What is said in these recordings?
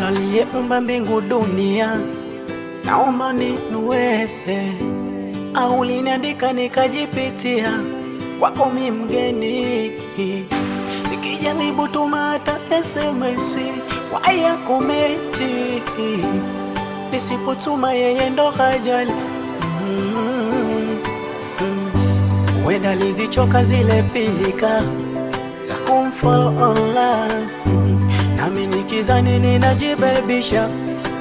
aliyeumba mbingu dunia, naomba ninue au liniandika nikajipitia kwako mi mgeni, nikijaribu tuma hata SMS waya komenti, nisipotuma yeye ndo hajali huenda mm, mm. lizichoka zile pilika za kumfollow online mm, nami nikizani ninajibebisha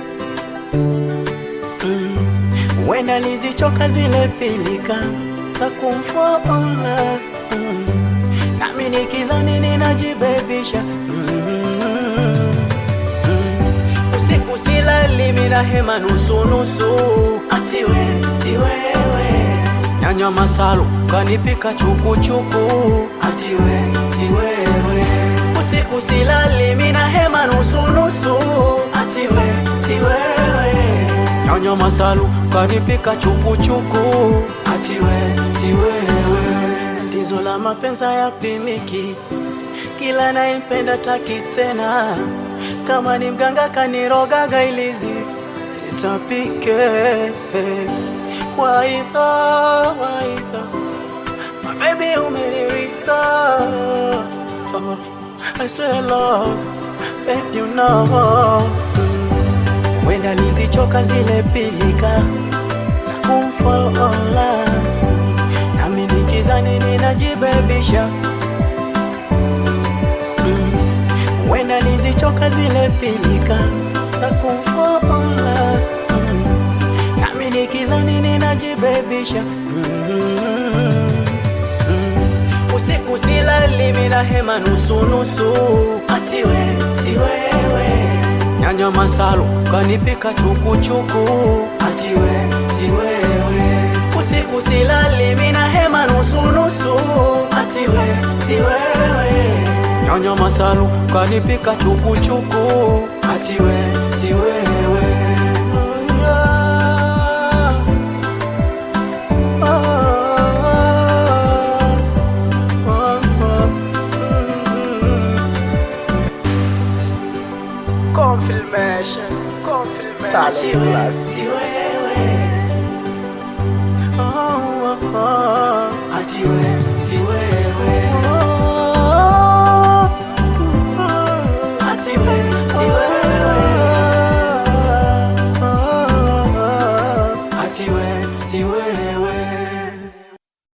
huenda mm, lizichoka zile pilika za kumfollow online mm, nami nikizani ninajibebisha mm, mm, usiku silali mina hema nusu nusu, atiwe si wewe nyanya masalu kanipika chukuchuku, atiwe si wewe usiku silali mina hema nusu nusu, atiwe si wewe nyanya masalu kanipika chukuchuku, atiwe si wewe tizo la mapenza ya pimiki kila naipenda taki tena kama ni mganga kanirogaga ilizi itapike waiza waiza mabebi umenirista oh, I swear love babe you know wenda nizichoka zile pilika za kumfollow online nami nikizani ninajibebisha wenda nizichoka zile pilika za kumfollow online mm. nami nikizani ninajibebisha mm. mm. usiku silali mina hema nusu nusu, atiwe si wewe nyanya masalu kanipika chukuchuku, atiwe si wewe usiku silali mina hema nusu nusu, atiwe si wewe nyanya masalu kanipika chukuchuku, atiwe si wewe Mm, ah, ah, ah, ah, mm. Confirmation, confirmation. Talent Atiwe Plus. si wewe Oh, oh, oh. atiwe